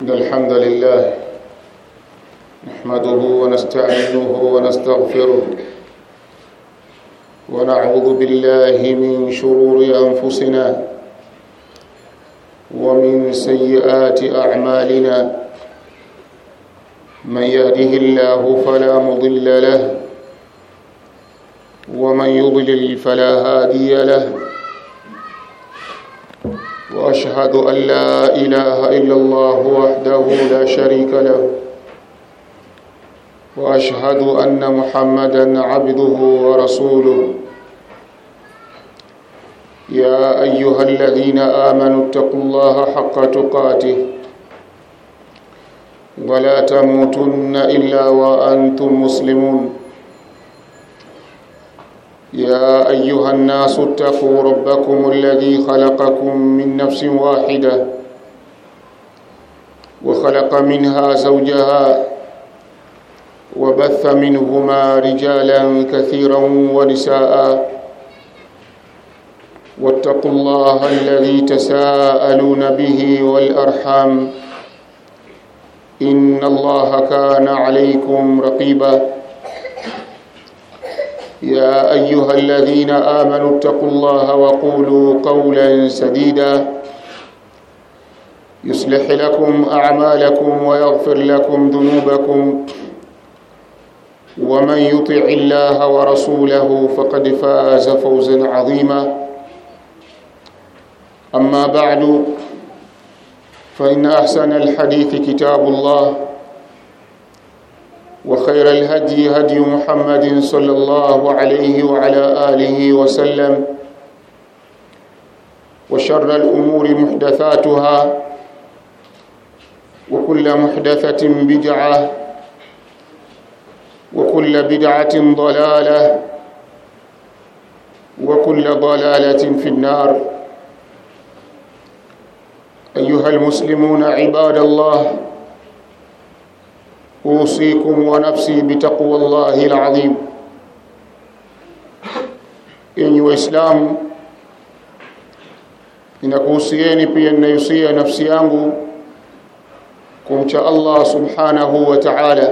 إن الحمد لله نحمده ونستعينه ونستغفره ونعوذ بالله من شرور أنفسنا ومن سيئات أعمالنا من يهده الله فلا مضل له ومن يضلل فلا هادي له واشهد ان لا اله الا الله وحده لا شريك له واشهد ان محمدا عبده ورسوله يا ايها الذين امنوا اتقوا الله حق تقاته ولا تموتن الا وانتم مسلمون يا ايها الناس اتقوا ربكم الذي خلقكم من نفس واحده وخلق منها زوجها وبث منهما رجالا كثيرا ونساء واتقوا الله الذي تساءلون به والارحام ان الله كان عليكم رقيبا يا ايها الذين امنوا اتقوا الله وقولوا قولا سديدا يصلح لكم اعمالكم ويغفر لكم ذنوبكم ومن يطع الله ورسوله فقد فاز فوزا عظيما اما بعد فان احسن الحديث كتاب الله وخير الهدي هدي محمد صلى الله عليه وعلى آله وسلم وشر الأمور محدثاتها وكل محدثة بدعة وكل بدعة ضلالة وكل ضلالة في النار أيها المسلمون عباد الله أوصيكم ونفسي بتقوى الله العظيم enyi waislamu ninakuhusieni pia ninayusia nafsi yangu kumcha allah subhanahu wa taala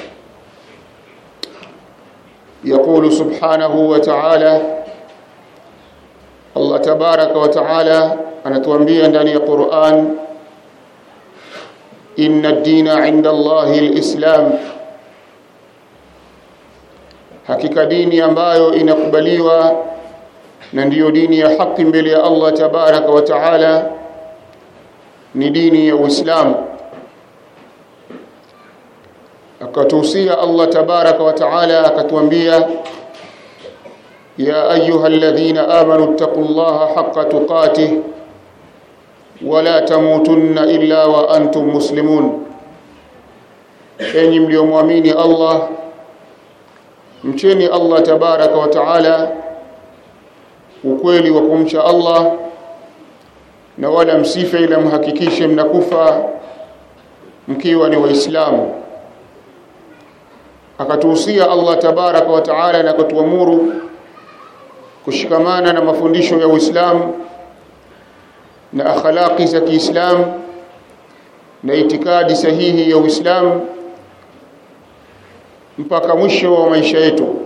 يقول سبحانه وتعالى الله تبارك وتعالى anatuambia ndani ya Qur'an inna ad-dina 'inda Allahi al-Islam hakika dini ambayo inakubaliwa na ndiyo dini ya haki mbele ya Allah tabaraka wa taala ni dini ya Uislamu akatuhusia Allah tabaraka wa taala akatuambia ya ayuha alladhina amanu ittaqullaha haqqa tuqatih wala tamutunna illa wa antum muslimun enyi mliomwamini Allah mcheni Allah tabaraka wa taala ukweli wa kumcha Allah na wala msife ila mhakikishe mnakufa mkiwa ni waislamu akatuhusia Allah tabaraka wa taala na kutuamuru kushikamana na mafundisho ya Uislamu na akhlaqi za Kiislamu na itikadi sahihi ya Uislamu mpaka mwisho wa maisha yetu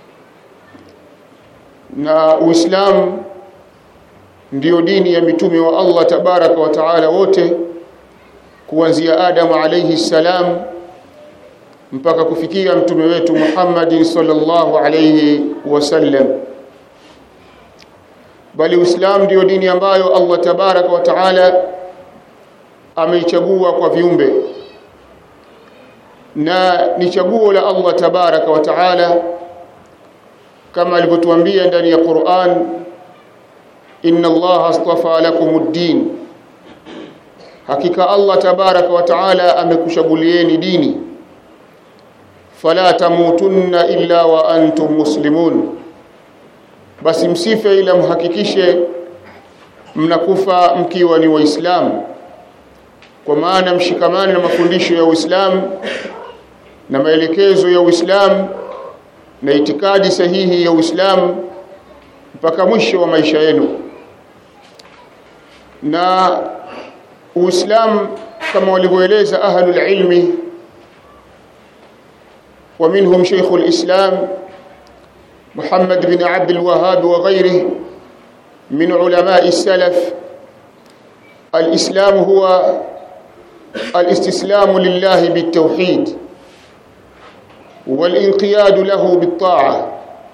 na Uislamu ndiyo dini ya mitume wa Allah tabaraka wa taala wote kuanzia Adam alayhi salam mpaka kufikia mtume wetu Muhammad sallallahu alayhi wasallam bali Uislamu ndio dini ambayo Allah tabaraka wa taala ameichagua kwa viumbe na ni chaguo la Allah tabaraka wa taala kama alivyotuambia ndani ya Qur'an inna Allah astafa lakumud-din hakika Allah tabaraka wa taala amekushagulieni dini fala tamutunna illa wa antum muslimun basi msife ila mhakikishe mnakufa mkiwa ni waislamu kwa maana mshikamane na mafundisho ya Uislamu na maelekezo ya Uislamu na itikadi sahihi ya Uislamu mpaka mwisho wa maisha yenu na Uislamu kama walivyoeleza ahlul ilmi ومنهم شيخ الإسلام محمد بن عبد الوهاب وغيره من علماء السلف الإسلام هو الاستسلام لله بالتوحيد والانقياد له بالطاعة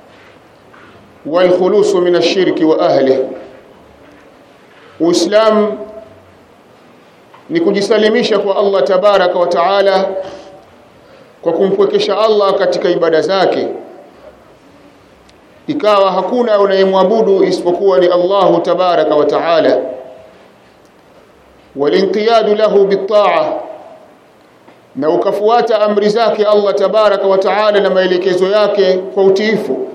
والخلوص من الشرك وأهله وإسلام ni kujisalimisha kwa Allah tabaraka wa taala kwa kumpwekesha Allah katika ibada zake ikawa hakuna unayemwabudu isipokuwa ni Allahu tabaraka wa taala walinqiyadu lahu bitaa na ukafuata amri zake Allah tabaraka wa taala na maelekezo yake kwa utiifu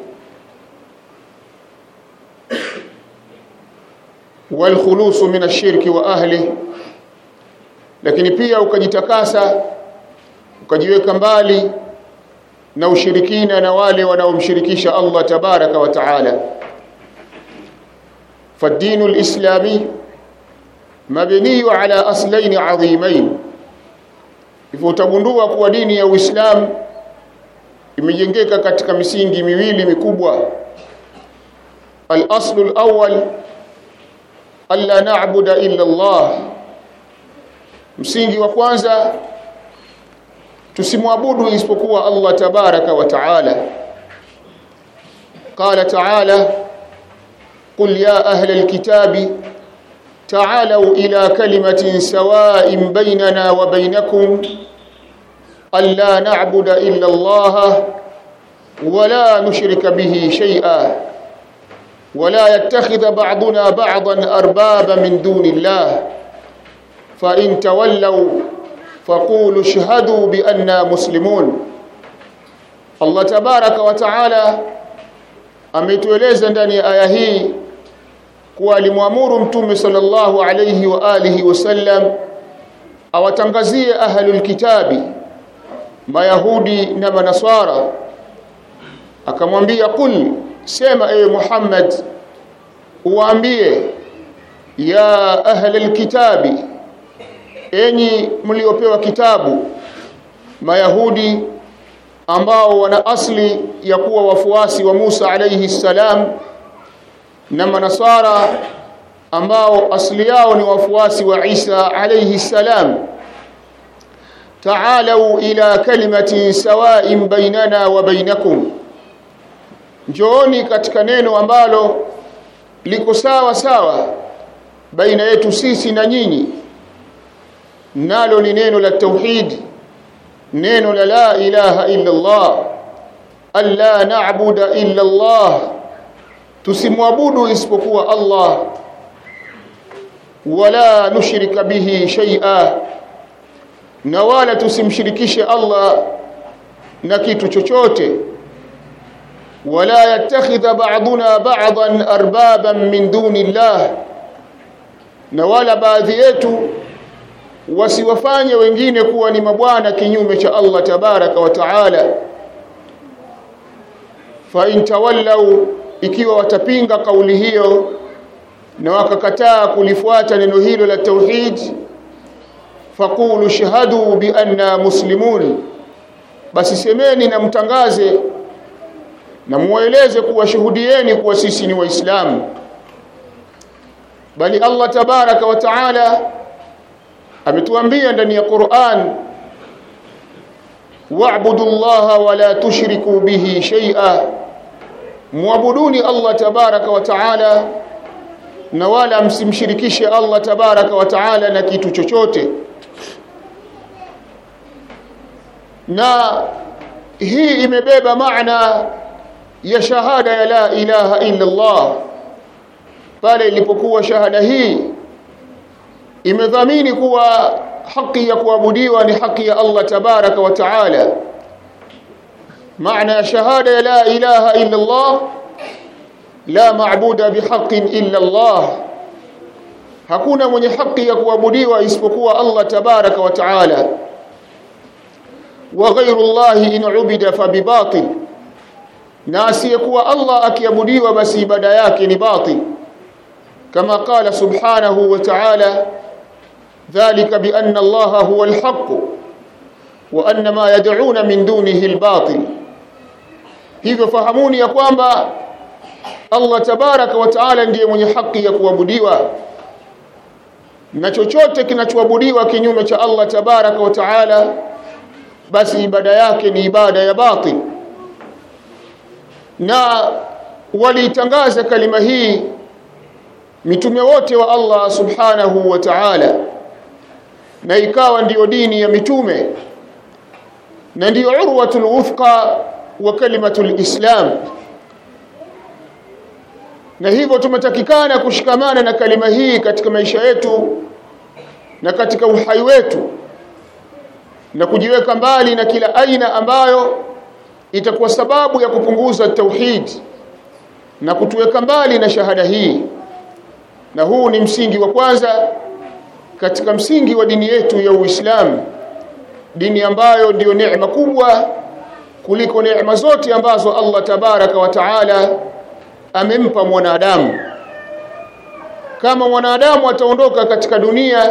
walkhulusu min ashirki wa ahli lakini pia ukajitakasa ukajiweka mbali na ushirikina na wale wanaomshirikisha Allah tabaraka wa taala فالدين الإسلامي مبني على أصلين عظيمين hivyo utagundua kuwa dini ya Uislamu imejengeka katika misingi miwili mikubwa al-aslu al-awwal alla na'budu illa Allah msingi wa kwanza tusimwabudu isipokuwa Allah tabaraka wa taala qala taala qul ya ahla alkitabi تعالوا إلى كلمة سواء بيننا وبينكم ألا نعبد إلا الله ولا نشرك به شيئا ولا يتخذ بعضنا بعضا أربابا من دون الله فإن تولوا فقولوا اشهدوا بأننا مسلمون الله تبارك وتعالى ametueleza ndani ya aya hii kuwa alimwamuru mtume sallallahu alayhi wa alihi wasallam awatangazie ahlul kitabi mayahudi na manaswara akamwambia kul sema ewe Muhammad uwaambie ya ahlul kitabi enyi mliopewa kitabu mayahudi ambao wana asli ya kuwa wafuasi wa Musa alayhi salam na manasara ambao asli yao ni wafuasi wa Isa alayhi salam ta'alu ila kalimatin sawa'in bainana wa bainakum njooni katika neno ambalo liko sawa sawa baina yetu sisi na nyinyi nalo ni neno la tauhid neno la la ilaha illa Allah alla na'budu illa Allah tusimwabudu isipokuwa Allah wala nushrika bihi shay'a na wala tusimshirikishe Allah na kitu chochote wala yattakhidha ba'duna ba'dan arbaban min duni Allah na wala baadhi yetu wasiwafanye wengine kuwa ni mabwana kinyume cha Allah tabaraka wa taala fa in tawallau ikiwa watapinga kauli hiyo na wakakataa kulifuata neno hilo la tauhid faqulu shahadu bi anna muslimun basi semeni na mtangaze na mueleze kuwa shuhudieni kuwa sisi ni waislamu bali Allah tabaraka wa taala ametuambia ndani ya Qur'an wa'budu Allah wa la tushriku bihi shay'a muabuduni Allah tabaraka wa taala na wala msimshirikishe Allah tabaraka wa taala na kitu chochote na hii imebeba maana ya shahada ya la ilaha illa Allah pale ilipokuwa shahada hii imedhamini kuwa haki ya kuabudiwa ni haki ya Allah tabaraka wa taala maana ya shahada ya la ilaha illa Allah la maabuda bihaqqin illa Allah hakuna mwenye haki ya kuabudiwa isipokuwa Allah tabaraka wa taala wa ghayru Allah in ubida fa bibatil na asiyekuwa Allah akiabudiwa basi ibada yake ni batil kama qala subhanahu wa ta'ala ذلك بأن الله هو الحق وأن ما يدعون من دونه الباطل hivyo fahamuni ya kwamba Allah tabaraka wa taala ndiye mwenye haki ya kuabudiwa na chochote kinachoabudiwa kinyume cha Allah tabaraka wa taala basi ibada yake ni ibada ya batil na walitangaza kalima hii mitume wote wa Allah subhanahu wa ta'ala na ikawa ndiyo dini ya mitume na ndiyo urwatul wuthqa wa kalimatul islam na hivyo tumetakikana kushikamana na kalima hii katika maisha yetu na katika uhai wetu na kujiweka mbali na kila aina ambayo itakuwa sababu ya kupunguza tauhid na kutuweka mbali na shahada hii na huu ni msingi wa kwanza katika msingi wa dini yetu ya Uislamu dini ambayo ndiyo neema kubwa kuliko neema zote ambazo Allah tabaraka wa taala amempa mwanadamu kama mwanadamu ataondoka katika dunia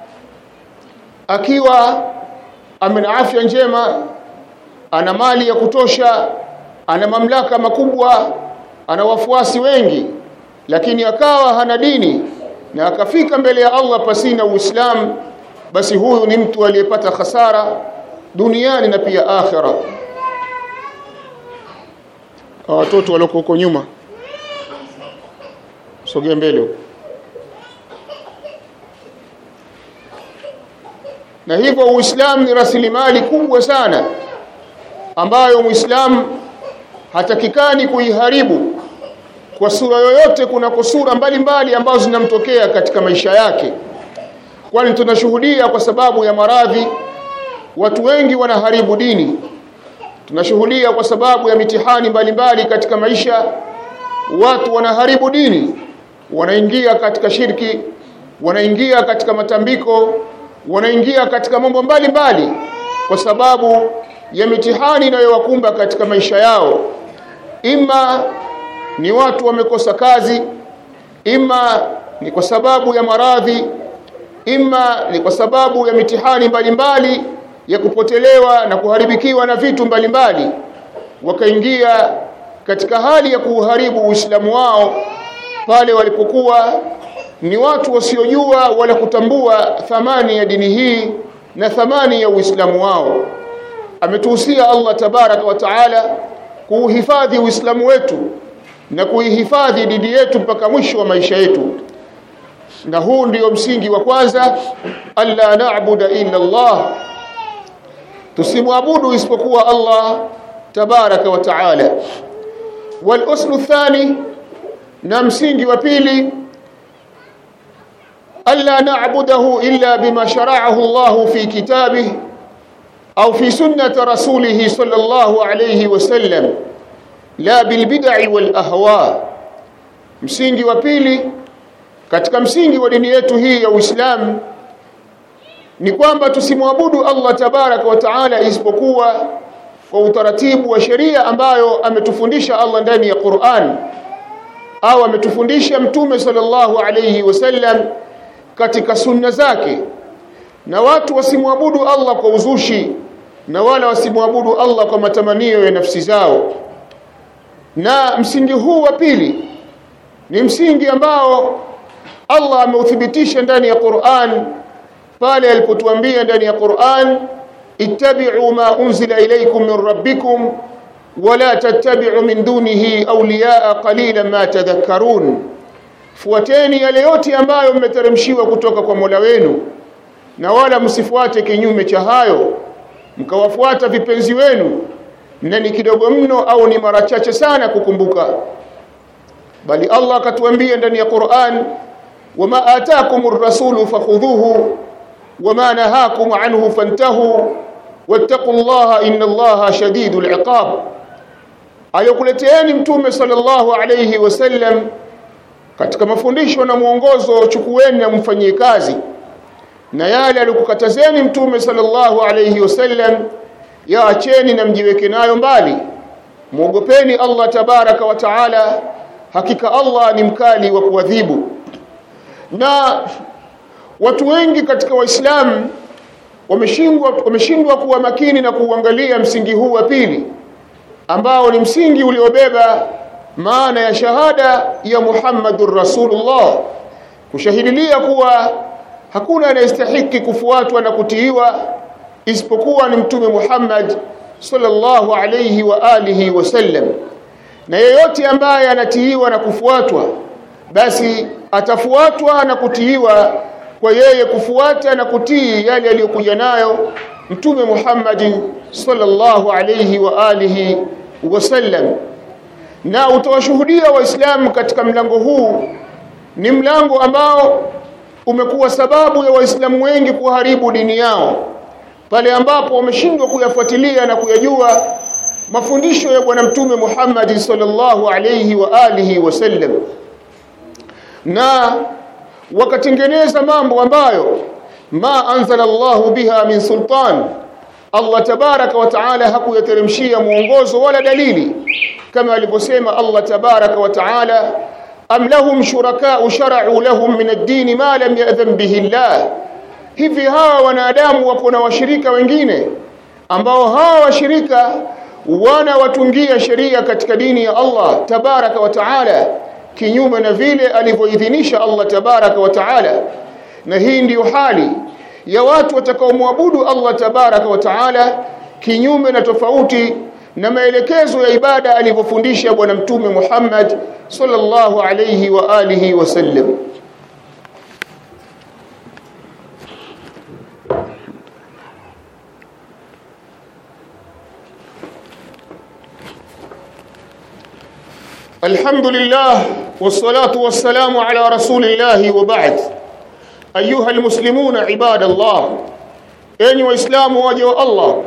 akiwa amena afya njema ana mali ya kutosha ana mamlaka makubwa ana wafuasi wengi lakini akawa hana dini na akafika mbele ya Allah pasina Uislamu basi huyu ni mtu aliyepata hasara duniani na pia akhira watoto walioko huko nyuma sogea mbele na hivyo Uislamu ni rasilimali kubwa sana ambayo Muislamu hatakikani kuiharibu kwa sura yoyote kuna sura mbalimbali ambazo zinamtokea katika maisha yake kwani tunashuhudia kwa sababu ya maradhi watu wengi wanaharibu dini tunashuhudia kwa sababu ya mitihani mbalimbali katika maisha watu wanaharibu dini wanaingia katika shirki wanaingia katika matambiko wanaingia katika mambo mbalimbali kwa sababu ya mitihani inayowakumba katika maisha yao ima ni watu wamekosa kazi ima ni kwa sababu ya maradhi ima ni kwa sababu ya mitihani mbalimbali ya kupotelewa na kuharibikiwa na vitu mbalimbali wakaingia katika hali ya kuuharibu Uislamu wao pale walipokuwa ni watu wasiojua wala kutambua thamani ya dini hii na thamani ya Uislamu wao ametuhusia Allah tabaraka wa taala kuuhifadhi Uislamu wetu na kuihifadhi dini yetu mpaka mwisho wa maisha yetu na huu ndio msingi wa kwanza alla na'budu illa Allah tusimwabudu isipokuwa Allah tabaraka wa taala wal uslu thani na msingi wa pili alla na'budahu illa bima shara'ahu Allah fi kitabih au fi sunnati rasulih sallallahu alayhi wasallam la bil bid'i wal ahwa msingi wa pili katika msingi wa dini yetu hii ya Uislamu ni kwamba tusimwabudu Allah tabaraka wa taala isipokuwa kwa utaratibu wa sheria ambayo ametufundisha Allah ndani ya Qur'an au ametufundisha mtume sallallahu alayhi wasallam katika sunna zake na watu wasimwabudu Allah kwa uzushi na wala wasimwabudu Allah kwa matamanio ya nafsi zao na msingi huu wa pili ni msingi ambao Allah ameuthibitisha ndani ya Qur'an pale alipotuambia ndani ya Qur'an ittabi'u ma unzila ilaykum min rabbikum wala tattabi'u min dunihi awliya'a qalilan ma tadhakkarun fuateni yale yote ambayo mmeteremshiwa kutoka kwa Mola wenu na wala msifuate kinyume cha hayo mkawafuata vipenzi wenu na ni kidogo mno au ni mara chache sana kukumbuka bali Allah akatuambia ndani ya Qur'an wama ataakumur rasulu fakhudhuhu wama nahakum anhu fantahu wattaqullaha innallaha shadidul iqab ayokuleteeni mtume sallallahu alayhi wasallam katika mafundisho na mwongozo chukueni na mfanyie kazi na yale alikukatazeni mtume sallallahu alayhi wasallam yaacheni na mjiweke nayo mbali muogopeni Allah tabaraka wa taala hakika Allah ni mkali wa kuadhibu na watu wengi katika waislamu wameshindwa wameshindwa kuwa makini na kuangalia msingi huu wa pili ambao ni msingi uliobeba maana ya shahada ya Muhammadur Rasulullah kushahidilia kuwa hakuna anayestahiki kufuatwa na kutiiwa isipokuwa ni mtume Muhammad sallallahu alayhi wa alihi wasallam na yeyote ambaye anatiiwa na kufuatwa basi atafuatwa na kutiiwa kwa yeye kufuata na kutii yale aliyokuja nayo mtume Muhammad sallallahu alayhi wa alihi wasallam na utawashuhudia waislamu katika mlango huu ni mlango ambao umekuwa sababu ya waislamu wengi kuharibu dini yao pale ambapo wameshindwa kuyafuatilia na kuyajua mafundisho ya bwana mtume Muhammad sallallahu alayhi wa alihi wasallam na wakatengeneza mambo ambayo ma anzala Allahu biha min sultan Allah tabaraka wa taala hakuyateremshia mwongozo wala dalili kama alivyosema Allah tabaraka wa taala am lahum shuraka shara'u lahum min ad-din ma lam ya'dhan bihi Allah hivi hawa wanadamu wako na washirika wengine ambao hawa washirika wana watungia sheria katika dini ya Allah tabaraka wa taala kinyume na vile alivyoidhinisha Allah tabaraka wa taala na hii ndiyo hali ya watu watakaomwabudu Allah tabaraka wa taala kinyume na tofauti na maelekezo ya ibada alivyofundisha bwana mtume Muhammad sallallahu alayhi wa alihi wasallam الحمد لله والصلاة والسلام على رسول الله وبعد أيها المسلمون عباد الله أيها وإسلام واجه الله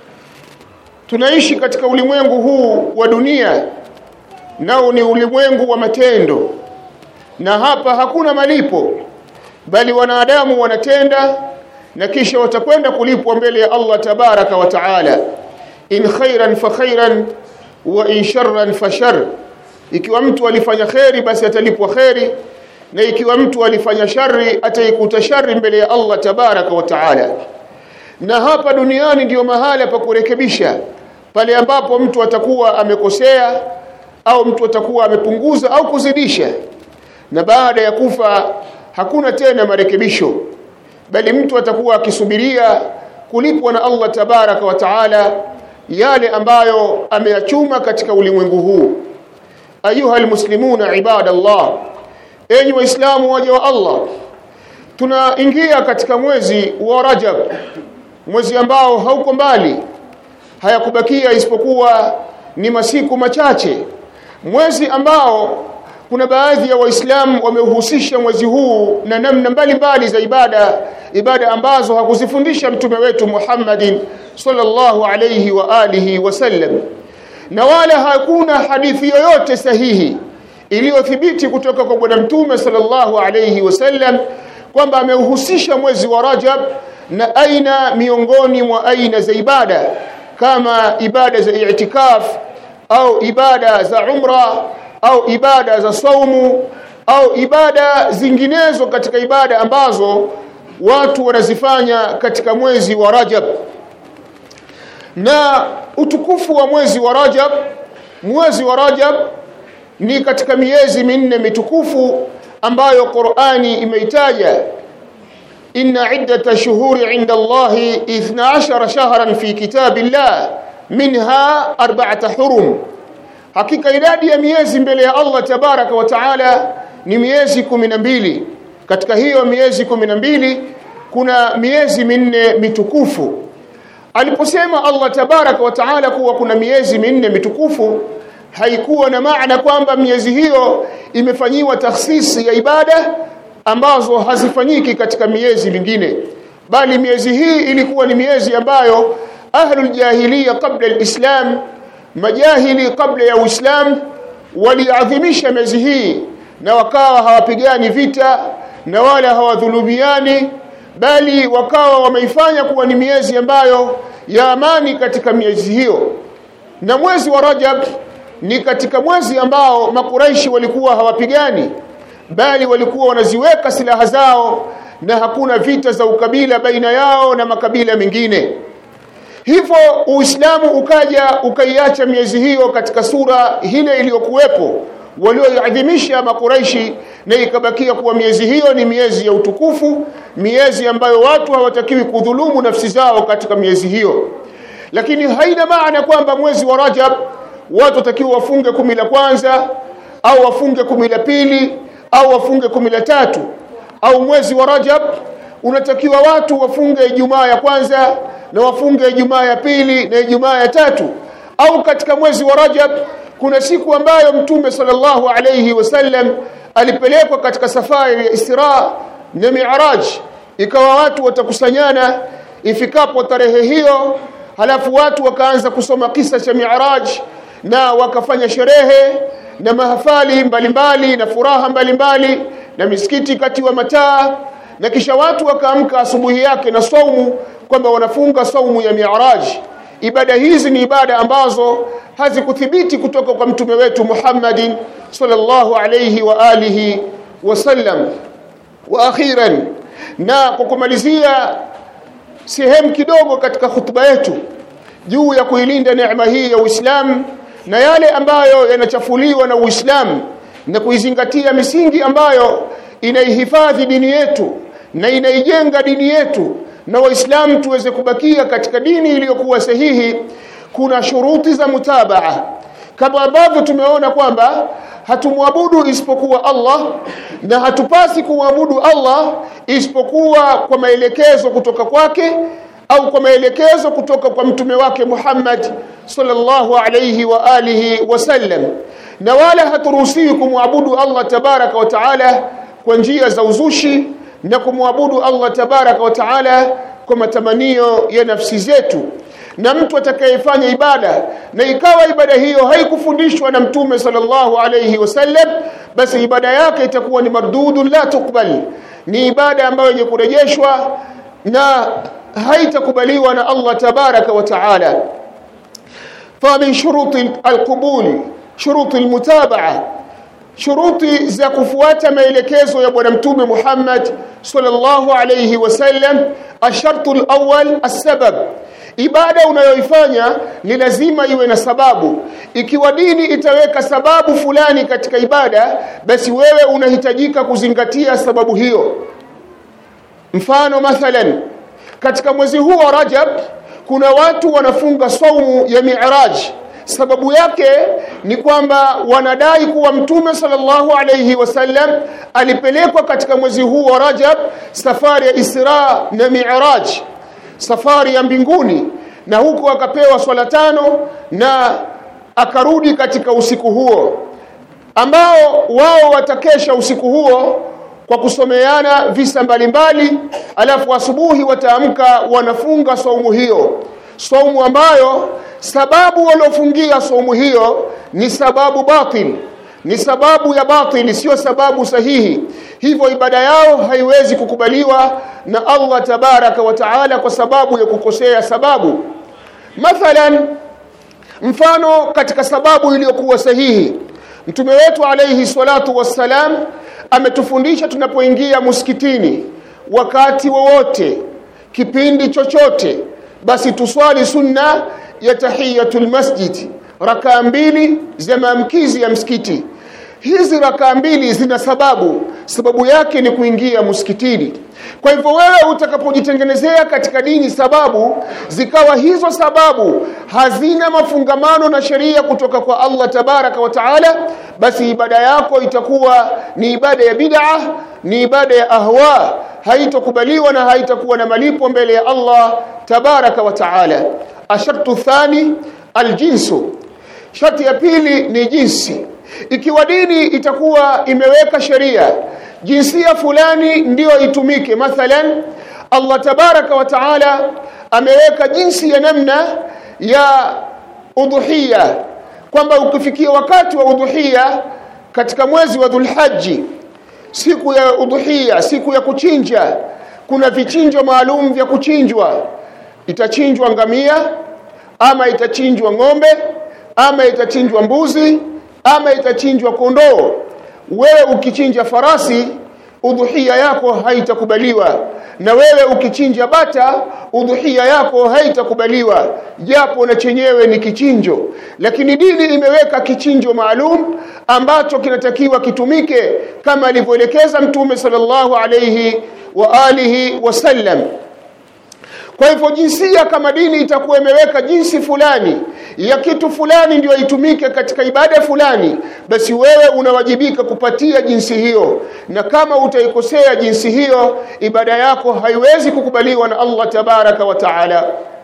tunaishi katika ulimwengu huu wa dunia nao ni ulimwengu wa matendo na hapa hakuna malipo bali wanadamu wanatenda na kisha watakwenda kulipwa mbele ya Allah tabaraka wa taala in khairan fa khairan wa in sharran fa shar ikiwa mtu alifanya kheri basi atalipwa kheri na ikiwa mtu alifanya shari ataikuta shari mbele ya Allah tabaraka wa taala na hapa duniani ndiyo mahala pa kurekebisha pale ambapo mtu atakuwa amekosea au mtu atakuwa amepunguza au kuzidisha na baada ya kufa hakuna tena marekebisho bali mtu atakuwa akisubiria kulipwa na Allah tabaraka wa taala yale ambayo ameyachuma katika ulimwengu huu ayuha almuslimuna ibadallah enyi waislamu waja wa Allah tunaingia katika mwezi wa Rajab mwezi ambao hauko mbali hayakubakia isipokuwa ni masiku machache mwezi ambao kuna baadhi ya waislamu wameuhusisha mwezi huu na namna mbalimbali za ibada ibada ambazo hakuzifundisha mtume wetu Muhammadin sallallahu alayhi wa alihi wasallam na wala hakuna hadithi yoyote sahihi iliyothibiti kutoka kwa bwana mtume sallallahu alayhi wasallam kwamba ameuhusisha mwezi wa Rajab na aina miongoni mwa aina za ibada kama ibada za i'tikaf au ibada za umra au ibada za saumu au ibada zinginezo katika ibada ambazo watu wanazifanya katika mwezi wa Rajab na utukufu wa mwezi wa Rajab mwezi wa Rajab ni katika miezi minne mitukufu ambayo Qur'ani imeitaja inna iddata shuhuri inda Allahi 12 shahran fi kitabillah minha arba'ata hurum hakika idadi ya miezi mbele ya Allah tabaraka wa taala ni miezi mbili katika hiyo miezi mbili kuna miezi minne mitukufu aliposema Allah tabaraka wa taala kuwa kuna miezi minne mitukufu haikuwa na maana kwamba miezi hiyo imefanyiwa takhsisi ya ibada ambazo hazifanyiki katika miezi mingine bali miezi hii ilikuwa ni miezi ambayo ahlul jahiliya kabla alislam majahili kabla ya uislam waliadhimisha miezi hii na wakawa hawapigani vita na wala hawadhulumiani bali wakawa wameifanya kuwa ni miezi ambayo ya amani katika miezi hiyo na mwezi wa Rajab ni katika mwezi ambao makuraishi walikuwa hawapigani bali walikuwa wanaziweka silaha zao na hakuna vita za ukabila baina yao na makabila mengine hivyo uislamu ukaja ukaiacha miezi hiyo katika sura ile iliyokuwepo walioiadhimisha makuraishi na ikabakia kuwa miezi hiyo ni miezi ya utukufu miezi ambayo watu hawatakiwi kudhulumu nafsi zao katika miezi hiyo lakini haina maana kwamba mwezi wa Rajab watu watakiwa wafunge kumi la kwanza au wafunge kumi la pili au wafunge kumi la tatu au mwezi wa Rajab unatakiwa watu wafunge Ijumaa ya kwanza na wafunge Ijumaa ya pili na Ijumaa ya tatu au katika mwezi wa Rajab kuna siku ambayo Mtume sallallahu alayhi wasallam alipelekwa katika safari ya Isra na Mi'raj ikawa watu watakusanyana ifikapo tarehe hiyo halafu watu wakaanza kusoma kisa cha Mi'raj na wakafanya sherehe na mahafali mbalimbali na furaha mbalimbali na misikiti kati wa mataa na kisha watu wakaamka asubuhi yake na saumu kwamba wanafunga saumu ya Mi'raj ibada hizi ni ibada ambazo hazikuthibiti kutoka kwa mtume wetu Muhammadin sallallahu alayhi wa alihi wasallam wa akhiran na kwa kumalizia sehemu kidogo katika hutuba yetu juu ya kuilinda neema hii ya Uislamu na yale ambayo yanachafuliwa na Uislamu na kuizingatia misingi ambayo inaihifadhi dini yetu na inaijenga dini yetu na waislamu tuweze kubakia katika dini iliyokuwa sahihi kuna shuruti za mutabaa kama ambavyo tumeona kwamba hatumwabudu isipokuwa Allah na hatupasi kumwabudu Allah isipokuwa kwa maelekezo kutoka kwake au kwa maelekezo kutoka kwa mtume wake Muhammad sallallahu alayhi wa alihi wasallam na wala haturuhusiwi kumwabudu Allah tabaraka wa taala kwa njia za uzushi na kumwabudu Allah tabaraka wa taala kwa matamanio ya nafsi zetu na mtu atakayefanya ibada na ikawa ibada hiyo haikufundishwa na mtume sallallahu alayhi wasallam basi ibada yake itakuwa ni mardudun la tukbal ni ibada ambayo yenye kurejeshwa na haitakubaliwa na Allah tabaraka wa taala فمن شروط القبول شروط المتابعه shuruti za kufuata maelekezo ya bwana mtume Muhammad sallallahu alayhi wasallam ashartu alawwal asbab ibada unayoifanya ni lazima iwe na sababu ikiwa dini itaweka sababu fulani katika ibada basi wewe unahitajika kuzingatia sababu hiyo mfano mathalan katika mwezi huu wa Rajab kuna watu wanafunga saumu ya Mi'raj sababu yake ni kwamba wanadai kuwa mtume sallallahu alayhi wasallam alipelekwa katika mwezi huu wa Rajab safari ya Isra na Mi'raj safari ya mbinguni na huko akapewa swala tano na akarudi katika usiku huo ambao wao watakesha usiku huo kwa kusomeana visa mbalimbali alafu asubuhi wataamka wanafunga saumu hiyo saumu ambayo sababu waliofungia saumu hiyo ni sababu batil ni sababu ya batili sio sababu sahihi hivyo ibada yao haiwezi kukubaliwa na Allah tabaraka wa taala kwa sababu ya kukosea sababu mathalan mfano katika sababu iliyokuwa sahihi mtume wetu alayhi salatu wassalam ametufundisha tunapoingia msikitini wakati wowote kipindi chochote basi tuswali sunna ya tahiyatul masjid rakaa mbili za maamkizi ya msikiti hizi rakaa mbili zina sababu sababu yake ni kuingia msikitini kwa hivyo wewe utakapojitengenezea katika dini sababu zikawa hizo sababu hazina mafungamano na sheria kutoka kwa Allah tabaraka wa taala basi ibada yako itakuwa ni ibada ya bid'a ni ibada ya ahwa haitokubaliwa na haitakuwa na malipo mbele ya Allah tabaraka wa taala ashartu thani aljinsu sharti ya pili ni jinsi ikiwa dini itakuwa imeweka sheria jinsia fulani ndiyo itumike mathalan Allah tabaraka wa taala ameweka jinsi ya namna ya udhuhia kwamba ukifikia wakati wa udhuhia katika mwezi wa dhulhaji siku ya udhuhia siku ya kuchinja kuna vichinjo maalum vya kuchinjwa itachinjwa ngamia ama itachinjwa ng'ombe ama itachinjwa mbuzi ama itachinjwa kondoo wewe ukichinja farasi udhuhia yako haitakubaliwa na wewe ukichinja bata udhuhia yako haitakubaliwa japo na chenyewe ni kichinjo lakini dini imeweka kichinjo maalum ambacho kinatakiwa kitumike kama alivyoelekeza mtume sallallahu alayhi wa alihi wasallam kwa hivyo jinsia kama dini itakuwa imeweka jinsi fulani ya kitu fulani ndio itumike katika ibada fulani basi wewe unawajibika kupatia jinsi hiyo na kama utaikosea jinsi hiyo ibada yako haiwezi kukubaliwa na Allah tabaraka wa taala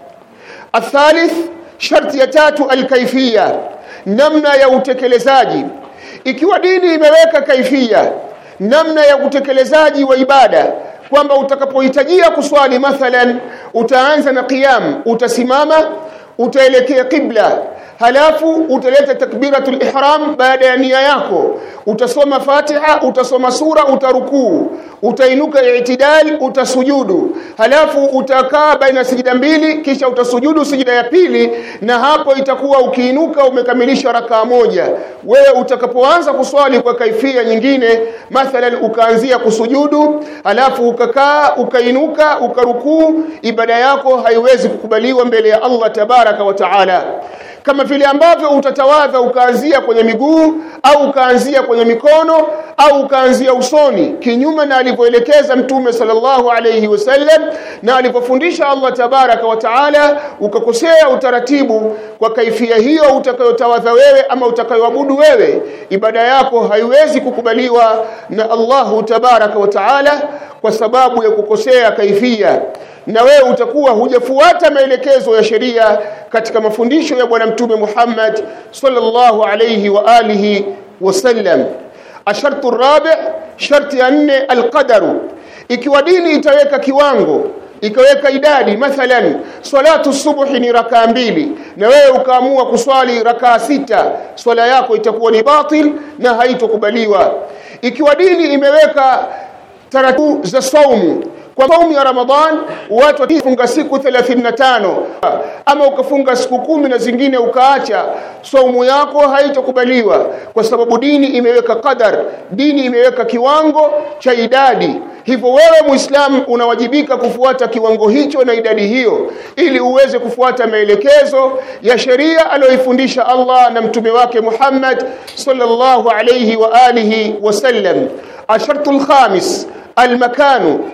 athalith sharti ya tatu alkaifia namna ya utekelezaji ikiwa dini imeweka kaifia namna ya utekelezaji wa ibada kwamba utakapohitajia kuswali mathalan utaanza na qiyam utasimama utaelekea qibla halafu utaleta takbiratul ihram baada ya nia yako utasoma fatiha utasoma sura utarukuu utainuka i'tidal utasujudu halafu utakaa baina sijida mbili kisha utasujudu sijida ya pili na hapo itakuwa ukiinuka umekamilisha rakaa moja wewe utakapoanza kuswali kwa kaifia nyingine mathalan ukaanzia kusujudu halafu ukakaa ukainuka ukarukuu ibada yako haiwezi kukubaliwa mbele ya Allah tabaraka wa taala kama vile ambavyo utatawadha ukaanzia kwenye miguu au ukaanzia kwenye mikono au ukaanzia usoni kinyume na alivyoelekeza mtume sallallahu alayhi wasallam na alivyofundisha Allah tabaraka wa taala ukakosea utaratibu kwa kaifia hiyo utakayotawadha wewe ama utakayoabudu wewe ibada yako haiwezi kukubaliwa na Allahu tabaraka wa taala kwa sababu ya kukosea kaifia na wewe utakuwa hujafuata maelekezo ya sheria katika mafundisho ya bwana mtume Muhammad sallallahu alayhi wa alihi wasallam ashartu rabi sharti ya nne alqadaru ikiwa dini itaweka kiwango ikaweka idadi mathalan salatu subuhi ni rakaa mbili na wewe ukaamua kuswali rakaa sita swala yako itakuwa ni batil na haitokubaliwa ikiwa dini imeweka taratibu za saumu kwa saumu ya Ramadhan watu wakifunga siku 35 ama ukafunga siku kumi na zingine ukaacha saumu yako haitokubaliwa kwa sababu dini imeweka qadar dini imeweka kiwango cha idadi hivyo wewe muislamu unawajibika kufuata kiwango hicho na idadi hiyo ili uweze kufuata maelekezo ya sheria aliyoifundisha Allah na mtume wake Muhammad sallallahu alayhi wa alihi wasallam ashartul khamis almakanu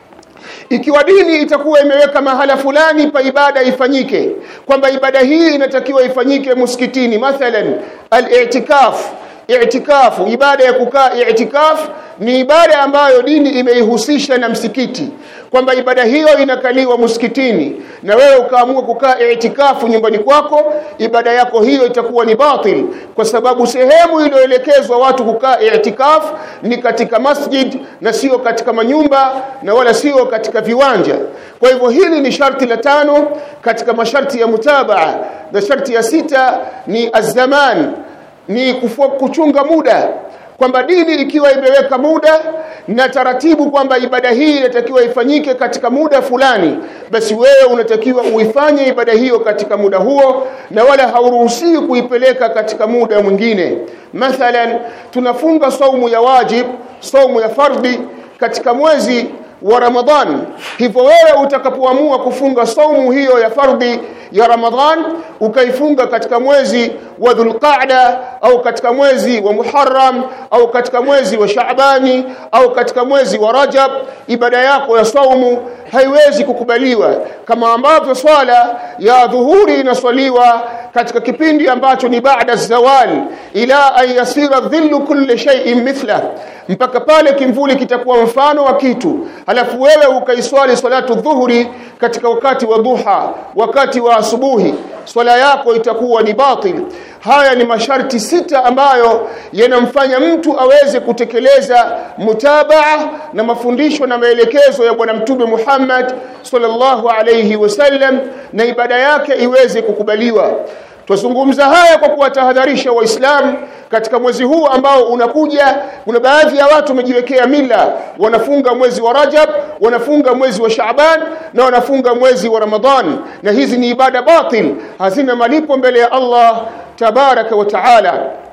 ikiwa dini itakuwa imeweka mahala fulani pa ibada ifanyike kwamba ibada hii inatakiwa ifanyike msikitini mathalan al-i'tikaf i'tikafu ibada ya kukaa i'tikaf ni ibada ambayo dini imeihusisha na msikiti kwamba ibada hiyo inakaliwa msikitini na wewe ukaamua kukaa i'tikafu nyumbani kwako ibada yako hiyo itakuwa ni batil kwa sababu sehemu iliyoelekezwa watu kukaa i'tikaf ni katika masjid na sio katika manyumba na wala sio katika viwanja kwa hivyo hili ni sharti la tano katika masharti ya mutabaa na sharti ya sita ni azzaman ni kufua, kuchunga muda kwamba dini ikiwa imeweka muda na taratibu kwamba ibada hii inatakiwa ifanyike katika muda fulani basi wewe unatakiwa uifanye ibada hiyo katika muda huo na wala hauruhusiwi kuipeleka katika muda mwingine mathalan tunafunga saumu ya wajib saumu ya fardhi katika mwezi wa Ramadhan hivyo wewe utakapoamua kufunga saumu hiyo ya fardhi ya Ramadhan ukaifunga katika mwezi wa Dhulqa'da au katika mwezi wa Muharram au katika mwezi wa Shaabani au katika mwezi wa Rajab ibada yako ya saumu haiwezi kukubaliwa kama ambavyo swala ya dhuhuri inaswaliwa katika kipindi ambacho ni baada zawal ila an yasira dhillu kulli shay'in mithla mpaka pale kimvuli kitakuwa mfano wa kitu halafu wewe ukaiswali salatu dhuhuri katika wakati wa duha wakati wa asubuhi swala yako itakuwa ni batil haya ni masharti sita ambayo yanamfanya mtu aweze kutekeleza mutabaa na mafundisho na maelekezo ya bwana mtume Muhammad sallallahu alayhi wasallam na ibada yake iweze kukubaliwa Twazungumza haya kwa kuwatahadharisha Waislamu katika mwezi huu ambao unakuja. Kuna baadhi ya watu wamejiwekea mila, wanafunga mwezi wa Rajab, wanafunga mwezi wa Shaaban na wanafunga mwezi wa Ramadhan, na hizi ni ibada batil, hazina malipo mbele ya Allah tabaraka wa taala.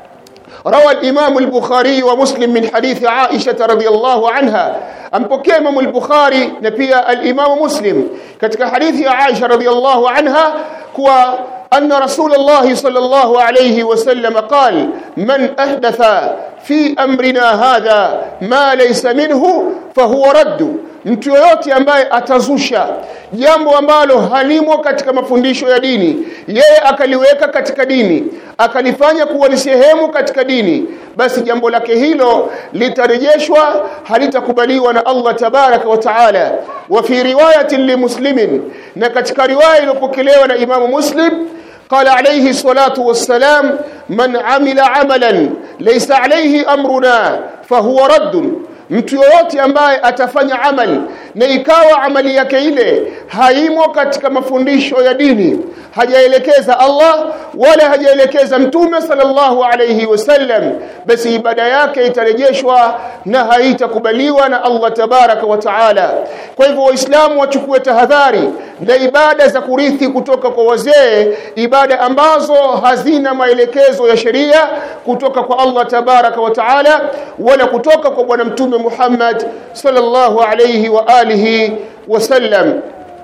روى الإمام البخاري ومسلم من حديث عائشة رضي الله عنها أمبكي إمام البخاري نبي الإمام مسلم كتك حديث عائشة رضي الله عنها كوا أن رسول الله صلى الله عليه وسلم قال من أحدث في أمرنا هذا ما ليس منه فهو رد mtu yoyote ambaye atazusha jambo ambalo halimo katika mafundisho ya dini yeye akaliweka katika dini akalifanya kuwa ni sehemu katika dini basi jambo lake hilo litarejeshwa halitakubaliwa na Allah tabaraka wa taala wa fi riwayatin limuslimin na katika riwaya iliyopokelewa na Imamu Muslim قال عليه الصلاة والسلام من عمل عملا ليس عليه أمرنا فهو رد mtu yoyote ambaye atafanya amali na ikawa amali yake ile haimo katika mafundisho ya dini hajaelekeza Allah wala hajaelekeza mtume sallallahu alayhi wasallam basi ibada yake itarejeshwa na haitakubaliwa na Allah tabaraka wa taala kwa hivyo waislamu wachukue tahadhari na ibada za kurithi kutoka kwa wazee ibada ambazo hazina maelekezo ya sheria kutoka kwa Allah tabaraka wa taala wala kutoka kwa bwana mtume Muhammad sallallahu alayhi wa alihi wasallam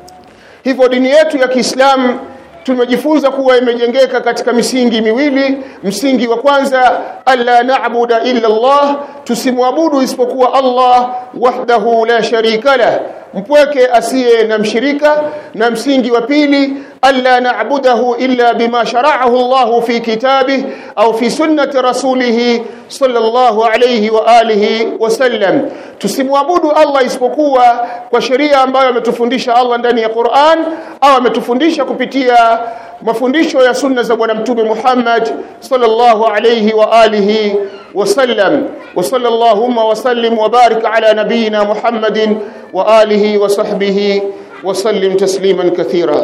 hivyo dini yetu ya Kiislamu tumejifunza kuwa imejengeka katika misingi miwili msingi wa kwanza alla na'budu illa Allah tusimwabudu isipokuwa Allah wahdahu la sharika lah mpweke asiye na mshirika na msingi wa pili alla na'budahu illa bima shara'ahu Allah fi kitabih au fi sunnati rasulih sallallahu alayhi wa alihi wasallam tusimwabudu Allah isipokuwa kwa sheria ambayo ametufundisha Allah ndani ya Qur'an au ametufundisha kupitia mafundisho ya sunna za bwana mtume Muhammad sallallahu alayhi wa alihi wasallam wa sallallahu wa sallim wa barik ala nabiyyina Muhammadin wa alihi wa sahbihi wa sallim tasliman kathira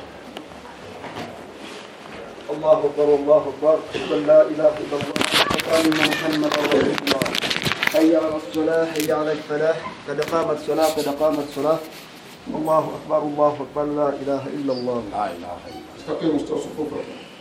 الله أكبر الله أكبر أشهد أن لا إله إلا الله وأن محمدا رسول الله حي على الصلاة حي على الفلاح قد قامت الصلاة قد قامت الصلاة الله أكبر الله أكبر لا إله إلا الله استقيموا استوصفوا